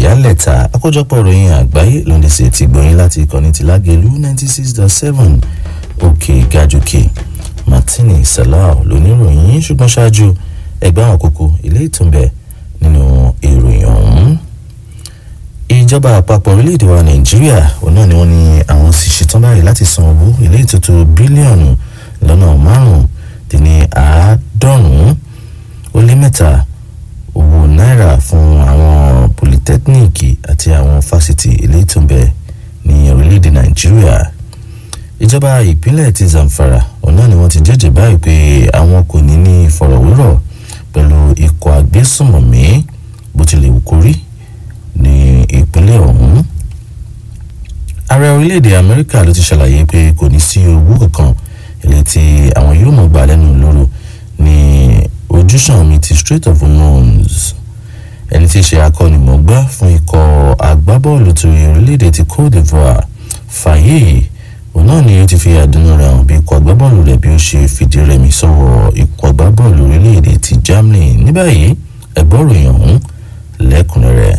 ìyálẹ̀ta àkójọpọ̀ ìròyìn àgbáyé ló ń ṣe ti gbọ̀yìn láti ìkànnì ti lágẹ̀lú ninety six dot seven òkè gàjòkè martini salau lóníròyìn ṣùgbọ́n ṣáájú ẹgbẹ́ àwọn kókó ilé ìtúnbẹ̀ nínú ìròyìn ọ̀hún. ìjọba àpapọ̀ orílẹ̀-èdè wa nàìjíríà òun náà ni wọ́n ní àwọn sì ṣetán báyìí láti san owó ilé ìtútù bílíọ̀nù lọ́nà márùn-ún-dín-ní àádọ́rùn-ún ó lé mẹ́ta owó náírà fún àwọn polytechnic àti àwọn fásitì ilé ìtúnbẹ̀ ní orílẹ̀-èdè nàìjíríà ìjọba ìpínlẹ̀ ti zamfara òun náà ni wọ́n ti jẹ́jẹ́ báyìí pé àwọn kò ní ní ìfọ̀rọ̀wérọ̀ pẹ̀lú ikọ̀ agbésùnmọ̀mí bó tilẹ̀ wù kó rí ní ìpínlẹ̀ ọ̀hún. ààrẹ orílẹ̀-èdè amẹ́ríkà ló ti ṣàlàyé pé kò ní sí owó kankan ilé tí àwọn yóò mọ̀ gbà lẹ́nu lóru ní ojúṣàn omi ti strait of hormones ẹni tí í ṣe akọ́nimọ̀gbá fún ikọ̀ agbábọ́ọ̀lù ti orílẹ̀-èdè ti cote divoire fàyè òun náà ni ó ti fi àdúnú rẹ̀ hàn bí ikọ̀ agbábọ́ọ̀lù rẹ̀ bí ó ṣe fìdí rẹmi sọ́wọ́ ikọ̀ agbábọ́ọ̀lù orílẹ̀-èdè ti germany ní báyìí ẹgbọ́ròyìn ọ̀hún lẹ́kùnrẹ́rẹ́.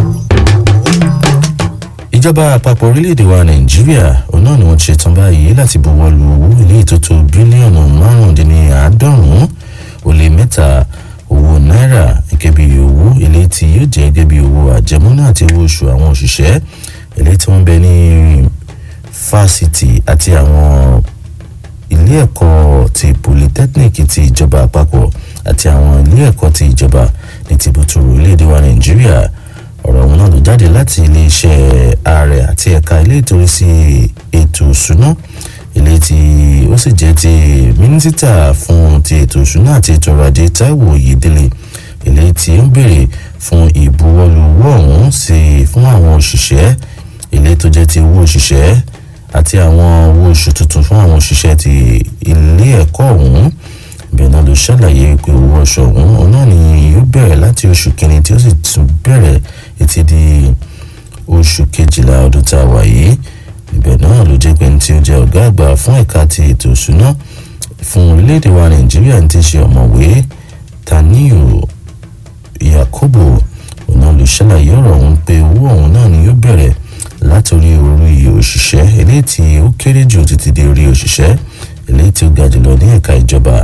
ìjọba àpapọ̀ orílẹ̀-èdè wa nàìjíríà òun náà ni wọ́n ti ṣetán báyìí láti buwọ́ lu owó ilé ìtótó bílíọ̀nù márùndínláàádọ́rùn-ún ó lé mẹ́ta owó náírà gẹ́gẹ́ bí owó ilé tí yóò jẹ́ gẹ́gẹ́ bí owó àjẹmọ́nà àti owó oṣù àwọn òṣìṣẹ́ ilé tí wọ́n bẹ ní fásitì àti àwọn ilé ẹ̀kọ́ ti polytechnic ti ìjọba àpapọ̀ àti àwọn ilé ẹ̀kọ́ ti ìjọba ní tìbútúrú orílẹ̀-èdè wa nàìjíríà ọ̀rọ̀ ọ̀hún náà ló jáde láti iléeṣẹ́ ààrẹ àti ẹ̀ka ilé ìtòrí sí ètò ìṣúná ilé tí ó sì jẹ́ ti mínísítà fún ti ètò ìṣúná àti ètò ọrọ̀ ajé táíwò oyèdélé ilé tí ó ń béèrè fún ìbuwọ́lù owó ọ̀hún sí fún àwọn òṣìṣẹ́ ilé tó jẹ́ ti owó òṣìṣẹ́ àti àwọn owó oṣù tuntun fún àwọn òṣìṣẹ́ ti ilé ẹ̀kọ́ ọ̀hún bẹ́ẹ̀ náà ló ṣàlàyé pé owó ọṣọ ọ̀hún òun náà ni yóò bẹ̀rẹ̀ láti oṣù kìíní tí ó sì tún bẹ̀rẹ̀ etí di oṣù kejìlá ọdún tá a wà yìí ibẹ̀ náà ló jẹ́ pé ní tí ó jẹ́ ọ̀gá àgbà fún ẹ̀ka ti ètò ìṣúná fún orílẹ̀-èdè wa nàìjíríà ní ti ṣe ọ̀mọ̀wé taniyo yakubu òun náà ló ṣàlàyé ọ̀rọ̀ ọ̀hún pé owó ọ̀hún náà ni yóò bẹ̀rẹ̀ látòrí orí òṣìṣẹ́ eléyìí tí ó kéré jù títí dé orí òṣìṣẹ́ eléyìí tí ó ga jùlọ ní ẹ̀ka ìjọba.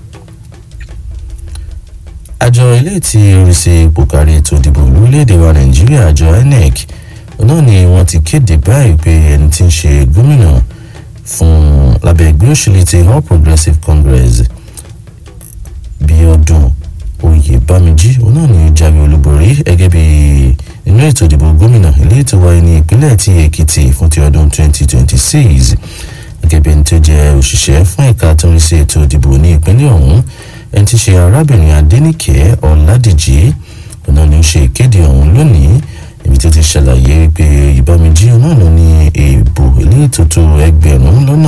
àjọ eléyìí tí orí sí ipò kárí ètò ìdìbò lórílẹ̀‐èdè wa nàìjíríà àjọ inec náà ni wọ́n ti kéde báyìí pé ẹni tí ń ṣe gómìnà fún lábẹ́ ẹgbẹ́ òṣèlú ti all progressives congress bíọ́dún oyèbámijí òun náà ni ó jáwé olúborí gẹ́gẹ́ bíi nínú ètò ìdìbò gómìnà ilé ètò wáyé ní ìpínlẹ̀ tí èkìtì fún ti ọdún 2026 gẹ́gẹ́ bí ẹni tó jẹ́ òṣìṣẹ́ fún ẹ̀ka tó ń rí sí ètò ìdìbò ní ìpínlẹ̀ ọ̀hún ẹni tí ṣe arábìnrin adẹ́nìkẹ́ ọ̀làdìjì ọ̀nà ni ó ṣe ìkéde ọ̀hún lónìí ibi tó ti ṣàlàyé pé ìbámijì náà ló ní èèbò ilé ètòtò ẹgbẹ̀rún lọ́nà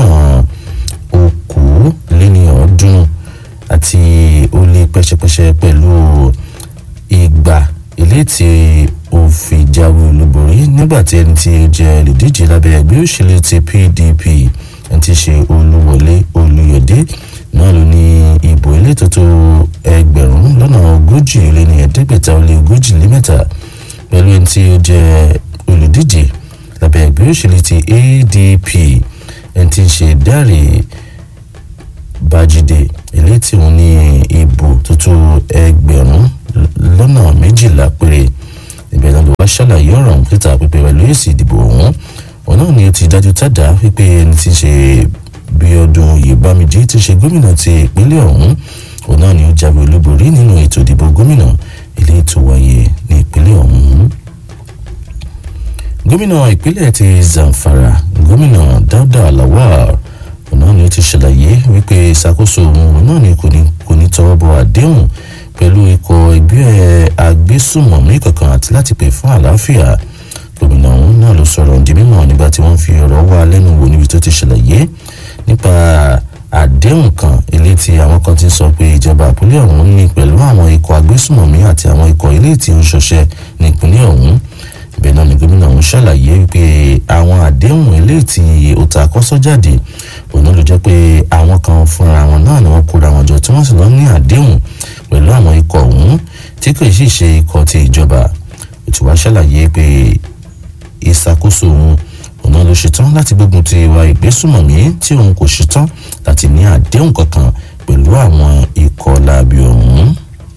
okòóléníọ̀ọ́dúnrún àti ó lé pẹ́ṣẹpẹ́ṣẹ pẹ̀lú ìgbà ilé tí ó fi jáwé olúborí nígbà tí ẹni tí ó jẹ olùdíje lábẹ́ ẹgbẹ́ òṣèlú ti pdp ẹni tí ṣe olúwọlé olùyọ̀dé náà ló ní ìbò elétò tó ẹgbẹ̀rún lọ́nà ogójì lé ní ẹ̀ẹ́dẹ́gbẹ̀ta ó lé ogójì lé mẹ́ta pẹ̀lú ẹni tí ó jẹ olùdíje lábẹ́ ẹgbẹ́ òṣèlú ti adp ẹni tí ń ṣe dáre bájídé eléyìí tí òun ní ìbò tuntun ẹgbẹ̀rún lọ́nà méjìlá péré ibẹ̀ náà ló wá ṣàlàyé ọ̀rọ̀ ọ̀hún síta pípẹ́ pẹ̀lú èsì ìdìbò ọ̀hún òun náà ni ó ti dájú tàdá wípé ẹni tí ń ṣe bí ọdún oyèbámijì ti ṣe gómìnà ti ìpínlẹ̀ ọ̀hún òun náà ni ó jáwé olúborí nínú ètò ìdìbò gómìnà ilé ètò wáyé ní ìpínlẹ̀ ọ̀hún. gómìnà ìpínlẹ̀ ti zamfara gómìnà dáúdà lawal òun náà ni ó ti ṣàlàyé wípé ìṣàkóso òun náà ni kò ní tọwọ́ bọ àdéhùn pẹ̀lú ikọ̀ ẹgbẹ́ agbésùmọ̀mí kankan àti láti pè fún àlàáfíà gómìnà ọ̀hún náà ló sọ̀rọ̀ di mímọ̀ nígbà tí wọ́n fi ọ̀rọ̀ wá lẹ́nu wò níbi tó ti ṣàlàyé nípa àdéhùn kan ilé tí àwọn kan ti sọ pé ìjọba ìpínlẹ̀ ọ̀hún ní pẹ̀lú àwọn ikọ̀ agbésùmọ̀mí àti àwọn ikọ̀ ilé tí ó ń ṣọṣẹ́ ní ìpínlẹ̀ ọ̀hún ibẹ̀ náà ni gómìnà ọ̀hún ṣàlàyé pé àwọn àdéhùn ilé tí ó ta kọ́sọ́ jáde òun ló jẹ́ pé àwọn kan fúnra wọn náà ni wọ́n kóra wọn jọ tí wọ́n sì lọ ní àdéhùn pẹ̀lú àwọn ikọ̀ ọ̀hún tí kò sì ṣe ikọ̀ ti ìjọba tí wàá ṣàlàyé pé ìṣàkóso òun òun ló ṣetán láti gbógun ti ìwà ìgbésùmọ̀mí tí òun kò ṣetán láti ní àdéhùn kankan pẹ̀lú àwọn ikọ̀ láabi ọ̀hún.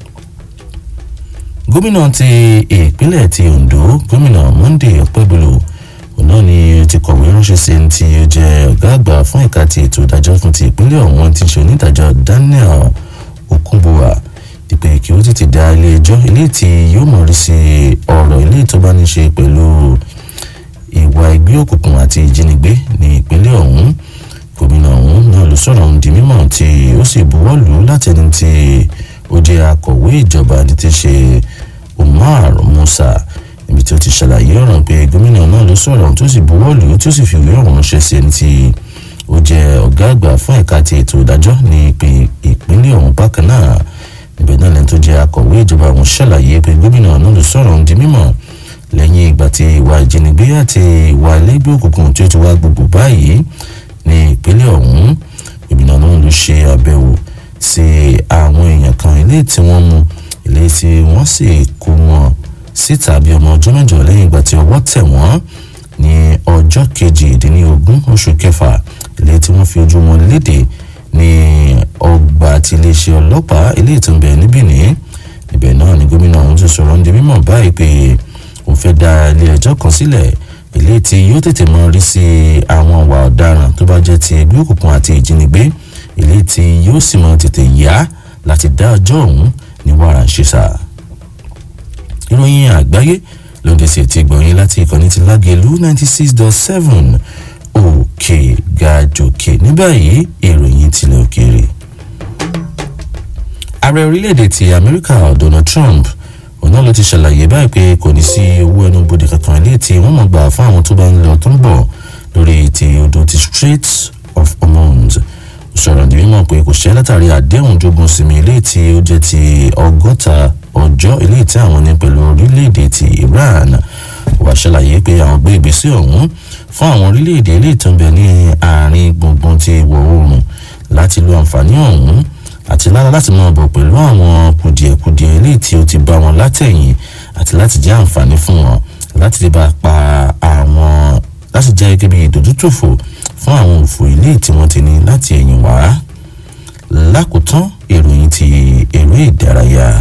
gómìnà ti ìpínlẹ̀ ti Ondo gómìnà Monday Ọpẹ́bọlò òun náà ni ti kọ̀wé ránṣẹ́ sí ẹni tí ó jẹ́ ọ̀gá àgbà fún ẹ̀ka ti ètò ìdájọ́ fún ti ìpínlẹ̀ ọ̀hún ti ṣe onídàájọ́ Daniel Okunbowa ìpè kí ó tètè dá ilé ẹjọ́ ilé tí yóò mọ̀ rí sí ọ̀rọ̀ ilé tó bá ní ṣe pẹ̀lú ìwà ẹgbẹ́ òkùnkùn àti ìjínigbé ní ìpínlẹ̀ ọ̀hún gómìnà ọ̀hún náà ló sọ̀rọ̀ ohun di mímọ̀ tí ó sì buwọ́ lù ú láti ẹni tí ó jẹ́ akọ̀wé ìjọba ní ti ṣe Umar Musa níbi tí ó ti ṣàlàyé ọ̀rọ̀ pé gómìnà náà ló sọ̀rọ̀ tó sì buwọ́ lù ú tí ó sì fi ìwé ọ̀hún ránṣẹ́ sí ẹni tí ó jẹ́ ọ̀gá àgbà fún ẹ̀ka ti ètò ìdájọ́ ní ìpínlẹ̀ ọ̀hún bákan náà níbẹ̀ náà lẹ́ni tó jẹ́ akọ̀wé ìjọba ọ̀hún ṣàlàyé pé gómìnà náà ló sọ̀rọ̀ ohun di mímọ̀ lẹ́yìn ìgbà tí ìwà ìjínigbé àti ìwà ẹlẹ́gbẹ́ òkùnkùn tí ó ti wá gbogbo báyìí ní ìpínlẹ̀ ọ̀hún gómìnà náà ló ṣe àbẹ̀wò sí àwọn èèyàn kan ilé tí wọ́n mú ilé tí wọ́n sì kó wọn síta bí ọmọ ọjọ́ mẹ́jọ lẹ́yìn ìgbà tí ọwọ́ tẹ̀ wọ́n ní ọjọ́ kejìdínlógún oṣù kẹfà ilé tí wọ́n fi ojú wọn léde ní ọgbà àti iléeṣẹ́ ọlọ́pàá ilé ìtúnbẹ̀ níbí ní ibẹ̀ náà ni gómìnà ọ̀hún ti sọ̀rọ̀ ń di mímọ̀ báyìí pé òun fẹ́ dá ilé ẹjọ́ kan sílẹ̀ ilé tí yóò tètè mọ rí sí àwọn ìwà ọ̀daràn tó bá jẹ́ ti ẹgbẹ́ òkùnkùn àti ìjínigbé ilé tí yóò sì mọ tètè yá láti dá ọjọ́ ọ̀hún ní wàrà ń ṣe sá. ìròyìn àgbáyé ló ń dẹ̀sẹ̀ ti gbọ̀nyìn láti ìkànnì ti lágẹ̀lú ninety six dot seven òkè gàjòkè ní báyìí ìròyìn tilẹ̀ òkèèrè. ààrẹ orílẹ̀-èdè ti amẹ́ríkà donald trump òun náà ló ti ṣàlàyé báyìí pé kò ní sí owó ẹnu bodè kankan ilé tí wọ́n mọ̀ gbà fún àwọn tó bá ń lọ tó ń bọ̀ lórí ti odò ti Strait of Hormuz sọ̀rọ̀ ní mímọ̀ pé kò ṣẹ́ látàrí àdéhùn jogun sinmi ilé tí ó jẹ́ ti ọgọ́ta ọjọ́ ilé tí àwọn ní pẹ̀lú orílẹ̀-èdè ti Iran wàá ṣàlàyé pé àwọn gbé ìgbésẹ̀ ọ̀hún fún àwọn orílẹ̀-èdè ilé ìtọ́nbẹ ní àárín gbùngbùn ti ìwọ̀ oòrùn láti lo àǹfààní ọ̀hún àti lára láti máa bọ̀ pẹ̀lú àwọn kùdìẹ̀kudiẹ ilé tí ó ti bá wọn látẹ̀yìn àti láti jẹ́ àǹfààní fún wọn láti lè bá pa àwọn láti jẹ́ gẹ́gẹ́ bí ìdójútòfò fún àwọn òfò ilé tí wọ́n ti ní láti ẹ̀yìn wá lákòótán ìròyìn ti eré ìdárayá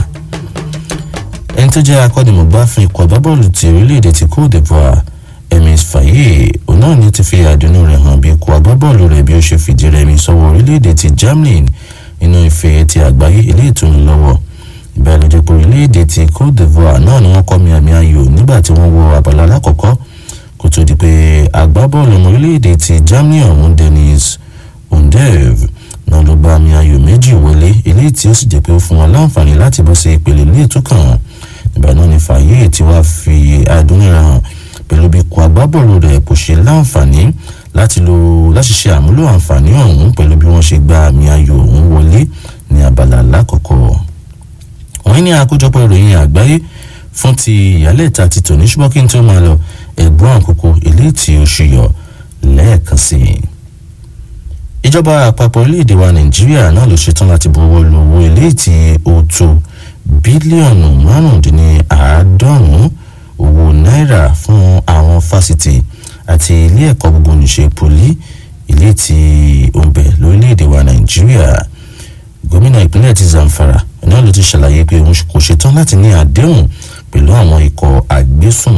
ẹni tó jẹ́ akọ́nimọ̀gbá fún ikọ̀ agbábọ́ọ̀lù ti orílẹ̀-èdè ti Côte d'Ivoire Emis Faye òun náà ni ti fi àdùnnú rẹ̀ hàn bí ikọ̀ agbábọ́ọ̀lù rẹ̀ bí ó ṣe fìdí rẹmi sọ́wọ́ orílẹ̀-èdè ti Germany nínú ife ti àgbáyé ilé ìtúni lọ́wọ́ ìbẹ̀rẹ̀ ló jẹ́ pé orílẹ̀-èdè ti Côte d'Ivoire náà ni wọ́n kọ́ mi àmì ayò nígbà tí wọ́n wọ abala alákọ̀ọ́kọ́ kó tó di pé agbábọ́ọ̀lù ọmọ orílẹ̀-èdè ti Germany ọ̀hún Dennis Undev náà ló bá àmì ayò méjì wọlé eléyìí tí ó sì jẹ́ pé ó fún wọn láǹfààní láti bọ́ sí ìpele ilé ìtúkàn ìgbà náà ni Faye tí wàá fi adúnira hàn pẹ̀lú bí kò agbábọ́ọ̀lù rẹ̀ kò ṣe láǹfààní láti lo láti ṣe àmúlò àǹfààní ọ̀hún pẹ̀lú bí wọ́n ṣe gba àmì ayò ọ̀hún wọlé ní abala lákọ̀ọ́kọ́ wọ́n ní àkójọpọ̀ ìròyìn àgbáyé fún ti ìyálẹ̀ta ti tòní ṣùgbọ́n kí n tó máa lọ ẹ̀gbọ́n àkókò ilé tí ó ṣùyọ lẹ́ẹ̀kan sí i. ìjọba àpapọ̀ orílẹ̀-èdè wa nàìjíríà náà ló ṣetán láti buwọ́ lu owó ilé tí ó tó bílíọ̀nù márùndínláàádọ́rùn-ún owó náírà fún àwọn fásitì àti ilé ẹ̀kọ́ gbogbo nìṣe poli ilé tí ó ń bẹ lórílẹ̀-èdè wa nàìjíríà gómìnà ìpínlẹ̀ ti zamfara náà ló ti ṣàlàyé pé òun kò ṣetán láti ní àdéhùn pẹ̀lú àwọn ikọ̀ àgbésùn